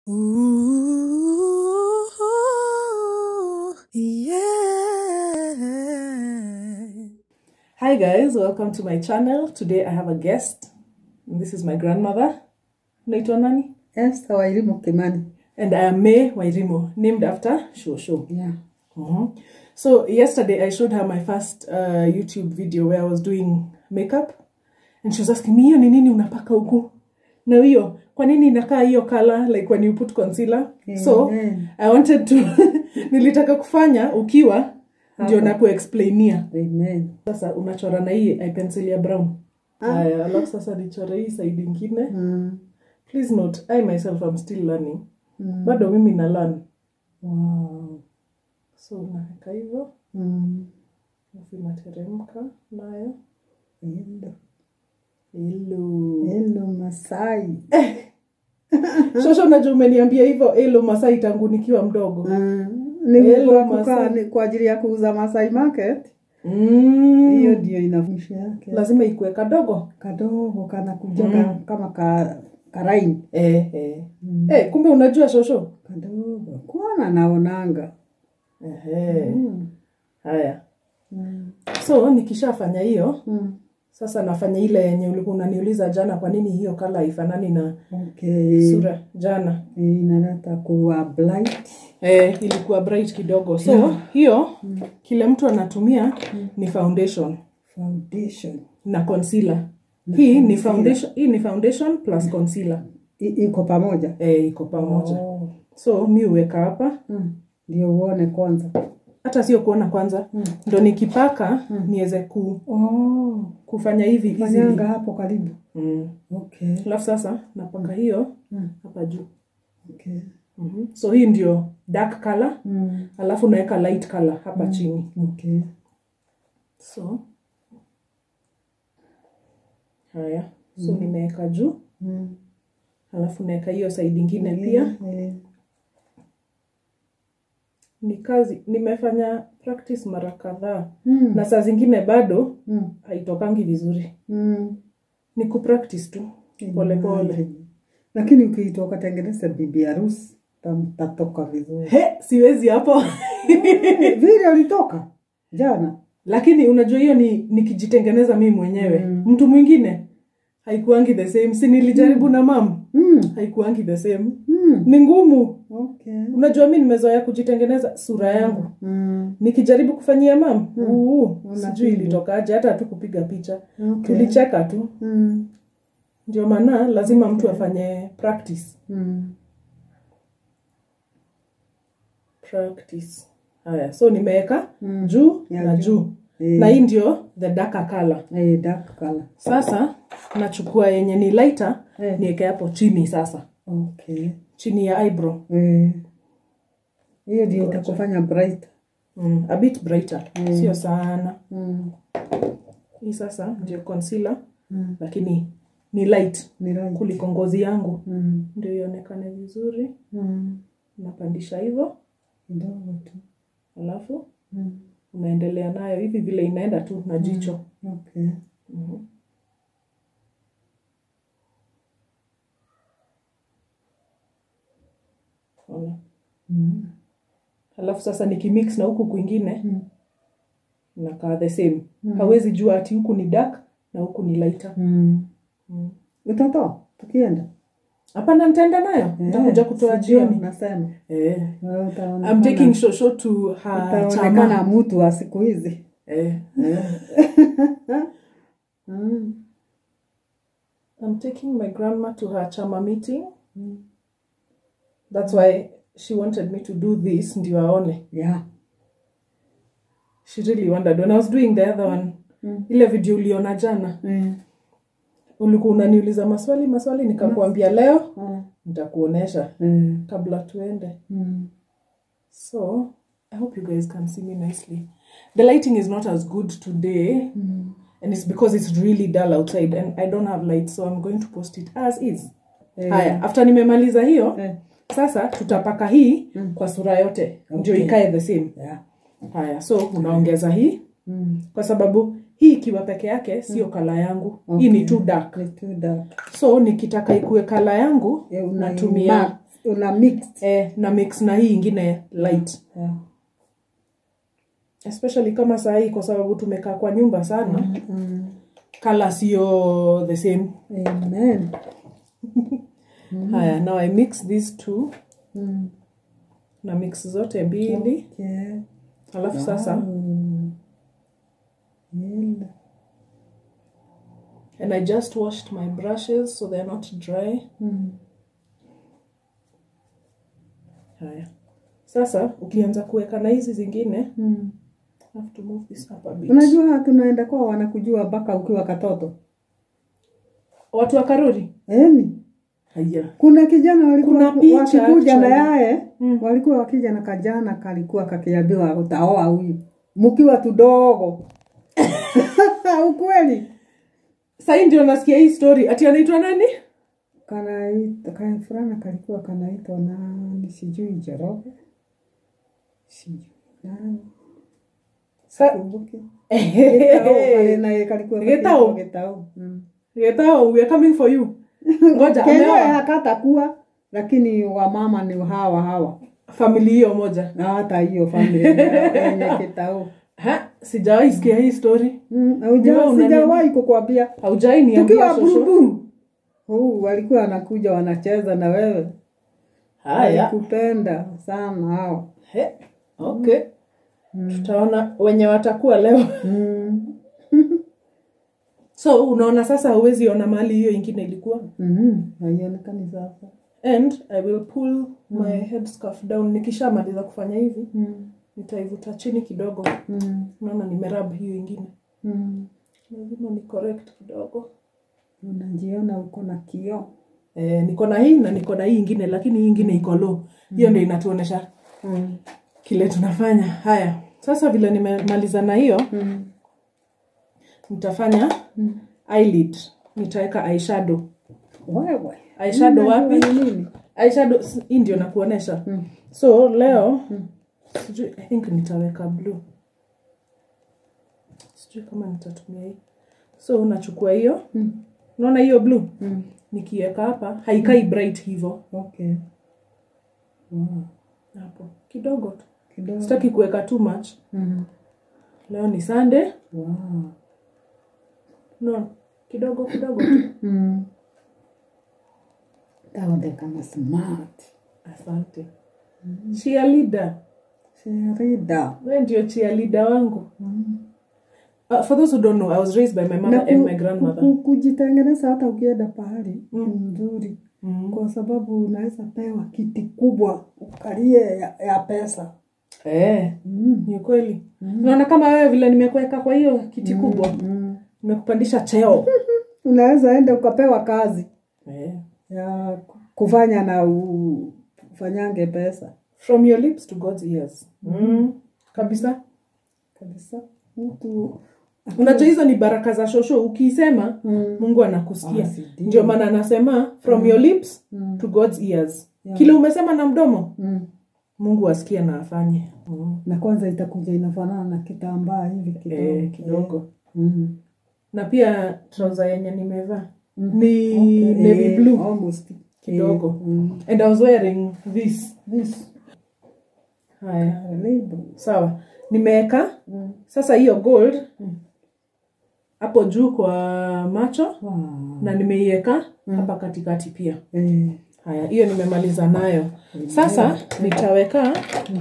Ooh, yeah. Hi guys, welcome to my channel. Today I have a guest. And this is my grandmother. Naitwa nani? Esther Wairimu Kimani. And I am May Wairimu, named after Shosho. Yeah. Mhm. So yesterday I showed her my first uh, YouTube video where I was doing makeup. And she was asking me, hiyo ni nini unapaka huku? Na hiyo, kwa nini inakaa hiyo color like when you put concealer? So Amen. I wanted to nilitaka kufanya ukiwa ndio nakuexplainia. Amen. Sasa unachora na hii eye pencil ya brown. Haya, alafu sasa nichore hii side ingine. Mm. Please note, I myself am still learning. Mm. Bado mimi na learn. Wow. So unaweka hivyo, Mm. alafu inateremka nayo. Hello. Hello. Hello Masai. Shosho unajua umeniambia hivyo hello Masai tangu nikiwa mdogo. Mm. Ni Hello, kwa kukaa Masai. ni kwa ajili ya kuuza Masai Market. Mm. Hiyo ndio inafundisha yake. Lazima ikuwe kadogo. Kadogo kana kuja kama ka karaini. Eh, eh. Mm. Eh, kumbe unajua shosho? Kadogo. Kuona naonanga. Ehe. Mm. Haya. Mm. So nikishafanya hiyo, Mm. sasa nafanya ile yenye ulikuwa unaniuliza jana, kwa nini hiyo kala haifanani na Okay. sura jana? Inaleta kuwa blight. Eh, ilikuwa bright kidogo. So hiyo kile mtu anatumia ni foundation Foundation. na concealer. Hii ni foundation, hii ni foundation plus concealer. I- iko pamoja. Eh, iko pamoja. Oh. So mi huweka hapa, Mm. Ndio uone kwanza. hata sio kuona kwanza, ndo nikipaka niweze ku, Oh. kufanya hivi easily. Fanyanga hapo karibu. Mm. Okay. Alafu sasa napaka hiyo Mm. hapa juu. Okay. Mhm. So hii ndio dark color, Mm. alafu naweka light color hapa chini. Okay. So haya, so nimeweka juu, Mm. alafu naweka hiyo side ingine pia. Eh. Ni kazi nimefanya practice mara kadhaa, Mm. na saa zingine bado Mm. haitokangi vizuri. Mm. Ni kupractice tu pole pole. Lakini ukiitoka tengeneza bibi harusi tam- tatoka vizuri. He, siwezi hapo Vile ulitoka jana. lakini unajua hiyo ni nikijitengeneza mimi mwenyewe mtu mwingine haikuangi the same si nilijaribu na mam Mm. haikuangi the same Mm. ni ngumu Okay. unajua mi nimezoea kujitengeneza sura yangu Mm. nikijaribu kufanyia mam uu, sijui Unapigwa. ilitokaje hata tu kupiga picha Okay. tulicheka tu Mm. ndio maana lazima mtu afanye practice Mm. practice haya so nimeweka Mm. juu Ya na juu. juu Eh. na hii ndio the darker color Eh, dark color. sasa nachukua yenye ni lighter Eh. niweke hapo chini sasa Okay. chini ya eyebrow Eh. Hiyo ndio itakufanya bright. mm, a bit brighter sio sana Mm. hii sasa ndio concealer Mm. lakini ni light Ni right. kuliko ngozi yangu Mm. ndio ionekane vizuri Mm. napandisha hivyo Kidogo tu. alafu Mm. unaendelea nayo hivi vile inaenda tu na jicho Okay. Mhm. Ona. Mm. alafu sasa nikimix na huku kwingine Mm. nakaa the same hawezi jua ati huku ni dark na huku ni lighter Mm. Mm. Utatoa tukienda. hapana nitaenda nayo nitakuja kutoa sijui jioni Nasema. eh. Wewe utaonekana- I'm taking shosho to her utaonekana chama mtu wa siku hizi. eh. Mm. I'm taking my grandma to her chama meeting Mm. that's why she wanted me to do this ndio aone Yeah. she really wondered when I was doing the other one Mm. ile video uliona jana Mm. ulikuwa unaniuliza maswali maswali nikakuambia leo Mm. nitakuonesha Mm. kabla tuende Mm. so i hope you guys can see me nicely the lighting is not as good today Mm. and it's because it's really dull outside and i don't have light so i'm going to post it as is Eh. haya after nimemaliza hiyo Eh. sasa tutapaka hii kwa sura yote ndio Okay. ikae the same Yeah. haya so unaongeza hii Mm. kwa sababu hii ikiwa peke yake sio kala yangu hii ni too dark Ni too dark. so nikitaka ikuwe kala yangu Eh, una natumia una mix eh, na mix na hii ingine light yeah. especially kama saa hii kwa sababu tumekaa kwa nyumba sana mm. kala sio the same amen haya now i mix these two mm. na mix zote mbili yeah. alafu sasa mm. yeah. and i just washed my brushes so they're not dry mm. haya sasa ukianza kuweka na hizi zingine mm. I have to move this up a bit. unajua tunaenda kwa wanakujua mpaka ukiwa katoto watu wa karuri eni haya kuna kijana walikuwa Kuna picha wakikuja na actually. yaye Mm. walikuwa wakija na kajana kalikuwa kakiambiwa utaoa huyu mkiwa tudogo ukweli sahii ndio nasikia hii story ati anaitwa nani kanaita ka fulana kalikuwa kanaitwa nani sijui Njoroge sijui nani Sa- kumbuke Gitau, kale naye kalikuwa Gitau? kakiitwa Gitau. Mm. Getao, we are coming for you ngoja Kenyewe ameoa hakatakuwa lakini wamama ni hawa hawa famili hiyo moja na hata hiyo familia yenye Gitau. ha sijawahi sikia hii story Mm, hauja- Wewe una sijawahi kukwambia haujai niambia tukiwa shosho burubu huu walikuwa wanakuja wanacheza na wewe haya walikupenda sana hao He, okay tutaona wenye watakuwa leo mm. so unaona sasa huwezi ona mahali hiyo ingine ilikuwa mm haionekani sasa and i will pull my headscarf down nikishamaliza kufanya hivi mm. nitaivuta chini kidogo mm. naona nimerab hiyo ingine mm. lazima ni correct kidogo unajiona uko na kioo eh, niko na hii na niko na hii ingine lakini hii ingine iko low hiyo ndio inatuonesha mm. kile tunafanya haya sasa vile nimemaliza na hiyo mm. nitafanya Mm. eyelid nitaweka eyeshadow wewe eyeshadow Unajua wapi ni nini eyeshadow s- hii ndio nakuonesha Mm. so leo sijui i think nitaweka blue sijui kama nitatumia hii so unachukua hiyo Mm. unaona hiyo blue mm. nikiweka hapa haikai bright hivyo okay wow. hapo kidogo tu kidogo sitaki kuweka too much mm. leo ni sunday wow. no kidogo kidogo tu mm. taonekana smart asante cheerleader sherida we ndio cheerleader wangu mm. uh, for those who don't know i was raised by my mother Na and ku- my grandmother ku- kujitengeneza hata ukienda pahali Mm. ni mzuri mm. kwa sababu unaweza pewa kiti kubwa ukalie ya, ya pesa eh, mm. ni ukweli unaona kama wewe vile nimekuweka kwa hiyo kiti kubwa mm. nimekupandisha cheo unaweza enda ukapewa kazi eh. ya kufanya na u- ufanyange pesa from your lips to god's ears mm. kabisa kabisa mtu unajua hizo ni baraka za shosho ukiisema mm. mungu anakusikia Ah, si ndio. ndio maana anasema from your lips Mm. to god's ears Yeah. kile umesema na mdomo Mm. mungu asikie na afanye mm. na kwanza itakuja inafanana na kitambaa hivi kidogo eh, kidogo mm. na pia trouser yenye nimevaa Mm. ni Okay, navy eh, blue almost. kidogo Eh, mm. and i was wearing this This, haya uh, label. sawa nimeweka Mm. sasa hiyo gold hapo juu kwa macho Wow. na nimeiweka hapa katikati pia Eh, haya hiyo nimemaliza nayo sasa nitaweka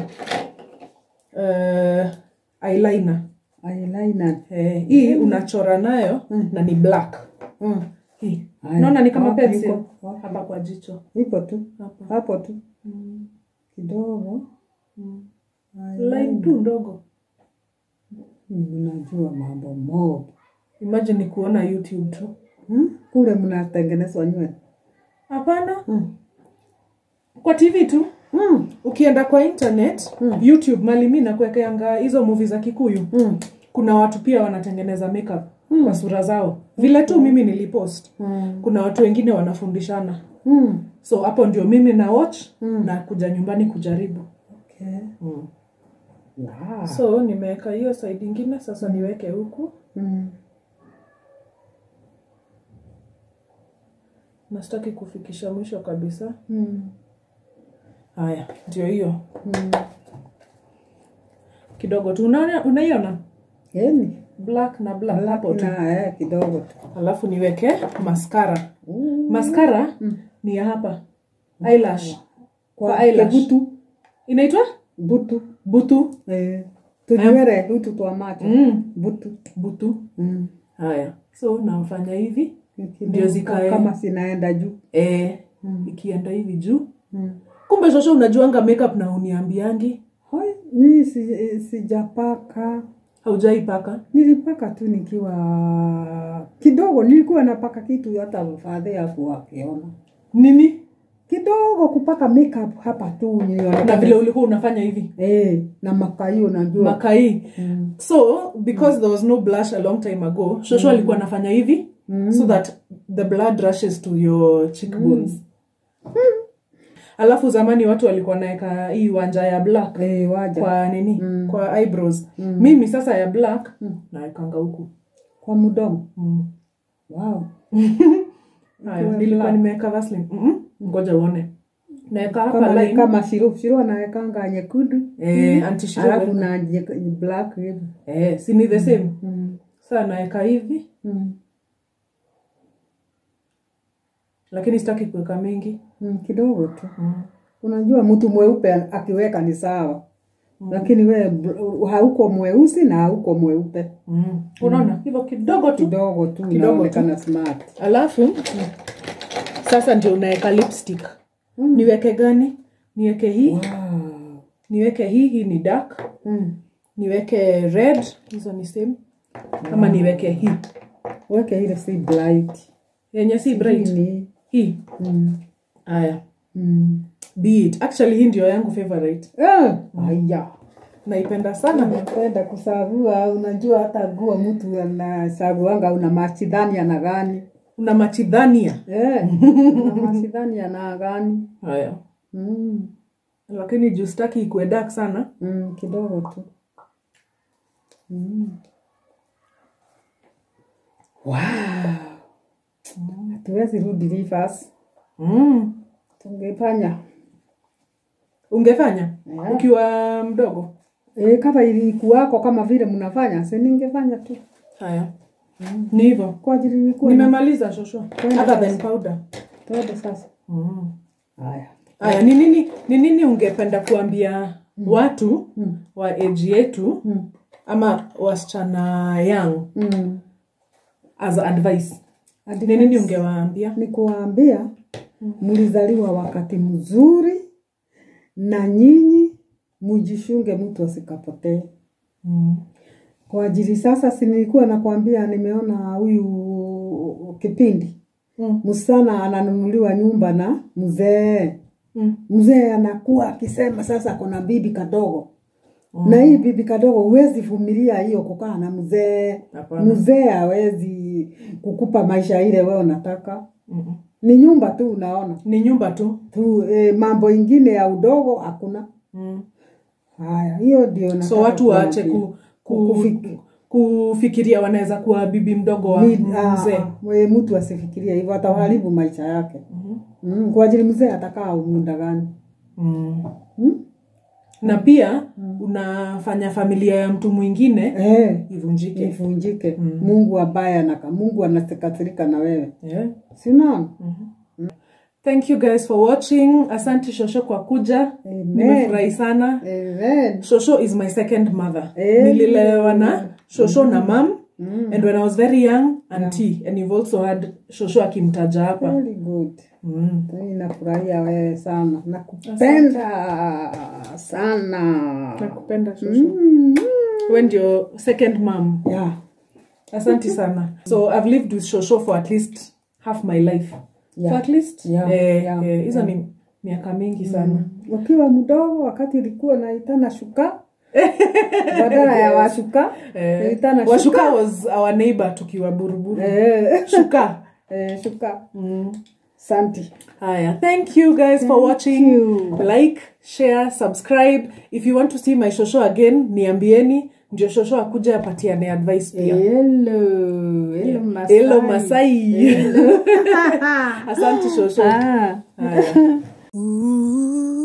uh, eyeliner eyeliner. eh, hii unachora nayo na ni black Mm. hii Haya. naona ni kama Wapi pencil iko? Wapi? hapa kwa jicho Ipo tu hapa hapo tu mm. kidogo mm. Eyeliner. line tu ndogo Mm, Unajua mambo mob imagine ni kuona youtube tu hmm? Kule mnatengenezwa nywele hapana mm. kwa tv tu mm. ukienda kwa internet youtube mali mi nakuwekeanga hizo movie za kikuyu mm. kuna watu pia wanatengeneza makeup kwa sura zao vile tu mimi nilipost mm. kuna watu wengine wanafundishana mm. so hapo ndio mimi na watch na kuja nyumbani kujaribu Okay. mm. Wow. so nimeweka hiyo side ingine sasa niweke huku Mm. na sitaki kufikisha mwisho kabisa Mm. haya ndio hiyo kidogo tu unaona unaiona yani black na black hapo tu na eh, kidogo tu alafu niweke maskara maskara ni ya hapa eyelash kwa Kwa eyelash. kebutu inaitwa butu butu eh, tunywele hutu twa macho mm. butu butu mm. haya so nafanya hivi Kidogo Ndio zikae. kama zinaenda juu e, ikienda hivi juu mm. kumbe shosho unajuanga makeup na uniambiangi Hoi, mi si, sijapaka haujaipaka nilipaka tu nikiwa kidogo nilikuwa napaka kitu hata fadhe yaku akiona nini kidogo kupaka makeup hapa tu nilionekana- na vile ulikuwa unafanya hivi eh, na makaio najua makai mm. so because there was no blush a long time ago shosho alikuwa anafanya hivi so that the blood rushes to your cheekbones alafu zamani watu walikuwa naeka hii wanja ya black eh, waja kwa, kwa nini kwa eyebrows mimi sasa ya black naekanga huku kwa mdomo mm. wow. haya nilikuwa nimeweka vaseline mm ngoja uone naeka hapa kama, line kama sirup sirup anawekanga nyekundu eh, anti shiro alafu na nye- black hivi eh, si ni the same mm. saa naeka hivi mm. lakini sitaki kuweka mingi mm. kidogo tu mm. unajua mtu mweupe akiweka ni sawa lakini we bl- hauko mweusi na hauko mweupe Mm. unaona hivyo kidogo tu kidogo tu Kidogo tu. unaonekana smart alafu sasa ndio unaweka lipstick niweke gani niweke hii wow. niweke hii hii ni dark mm. niweke red hizo ni same ama niweke hii weke ile si blight yenye si bright Ni- hii mm. haya mm. be it actually hii ndio yangu favorite Eh, aya naipenda sana napenda kusavua unajua hata guo mtu anasavuanga una machidhani ana gani una machidhania eh, una machidhani ana gani haya mm. lakini juu sitaki ikuwe dark sana mm, kidogo tu mm. wow. hatuwezi rudi reverse mm. tungefanya ungefanya Yeah. ukiwa mdogo e, kama ilikuwako kama vile mnafanya si ningefanya tu haya ni hivyo kwa ajili nilikuwa nimemaliza shosho Kwenda other sasa. than powder tuende sasa mm. haya haya ni nini ni nini ungependa kuambia watu Mm. wa eji yetu mm. ama wasichana young mm. as advice Advice. ni nini ungewaambia ni kuwaambia mlizaliwa wakati mzuri na nyinyi mujishunge mtu asikapotee mm. kwa ajili sasa si nilikuwa nakwambia nimeona huyu kipindi Mm. msichana ananunuliwa nyumba na mzee Mm. mzee anakuwa akisema sasa kuna bibi kadogo na hii bibi kadogo huwezi vumilia hiyo kukaa na mzee Hapana. mzee hawezi kukupa maisha ile wewe unataka Mm. ni nyumba tu unaona ni nyumba tu tu e, mambo ingine ya udogo hakuna mm. haya hiyo ndio so nataka watu waache kuambia. ku, ku, Kufik- kufikiria wanaweza kuwa bibi mdogo wa Ni- ah, mzee ah, e, mtu asifikirie hivyo ataharibu maisha yake mm, kwa ajili mzee atakaa muda gani mm. mm? na pia unafanya familia ya mtu mwingine eh, ivunjike ivunjike mungu ambaye anaka mungu anasikasirika na wewe yeah. sinaona thank you guys for watching asante shosho kwa kuja Amen. nimefurahi sana Amen. shosho is my second mother Amen. nililelewa na shosho na mam and when i was very young auntie and you've also had shosho akimtaja hapa Very good. mm. Mimi nafurahia wewe sana nakupenda sana nakupenda shosho mm. we ndio second mam yeah. asante sana so i've lived with shosho for at least half my life Yeah. for at least Yeah, eh, yeah, eh, hizo ni miaka mingi sana ukiwa mdogo wakati ilikuwa naitana shuka badala ya washuka eh, naitana washuka shuka was our neighbor tukiwa buruburu Eh, shuka eh, shuka mm. santi haya thank you guys for watching you. like share subscribe if you want to see my shosho again niambieni ndio shosho akuja apatiane advice pia hello hello Masai. Hello, Masai. asante shosho ah. haya Ooh.